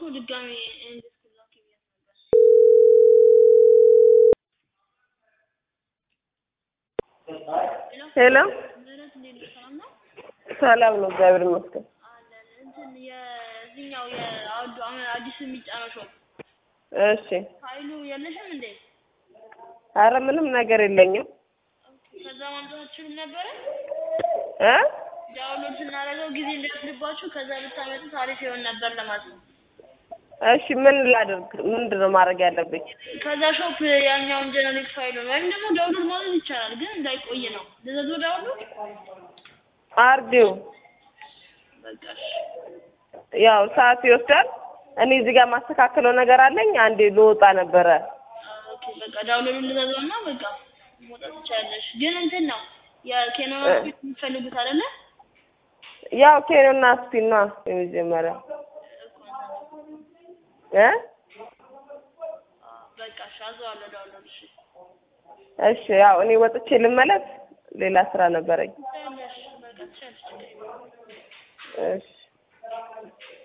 ድጋሜ እንድትላክ ብያት ነበር። ሄሎ ምህረት እንዴት ነሽ? ሰላም ነው ሰላም ነው፣ እግዚአብሔር ይመስገን። አለን። እንትን የዚህኛው የአዱ አሁን አዲስ የሚጫነው ሾው እሺ። ፋይሉ የለሽም እንዴ? አረ ምንም ነገር የለኝም ከዛ ማምጣት አትችሉም ነበረ? እ ዳውንሎድ ስናደርገው ጊዜ እንዳይወስድባችሁ ከዛ ብታመጡት አሪፍ ይሆን ነበር ለማለት ነው። እሺ ምን ላድርግ? ምንድን ነው ማድረግ ያለብኝ? ከዛ ሾፕ ያኛውን ጀነሪክ ፋይሉን ወይም ደግሞ ዳውንሎድ ማድረግ ይቻላል፣ ግን እንዳይቆይ ነው። ልዘዞ ዳውንሎድ አርዲው በቃ እሺ። ያው ሰዓት ይወስዳል። እኔ እዚህ ጋር ማስተካከለው ነገር አለኝ። አንዴ ልወጣ ነበረ። ኦኬ በቃ ዳውንሎድ ልዘዞ እና በቃ መውጣት ትችላለሽ። ግን እንትን ነው የኬኖን እ። የምትፈልጉት አይደለ? ያው ኬንና ስፒን ነው የመጀመሪያ እ በቃ እሺ፣ አዘዋለሁ ዳውንሎድ። እሺ እሺ ያው እኔ ወጥቼ ልመለስ። ሌላ ስራ ነበረኝ። ትችያለሽ፣ በቃ ትችያለሽ፣ ችግር የለውም። እሺ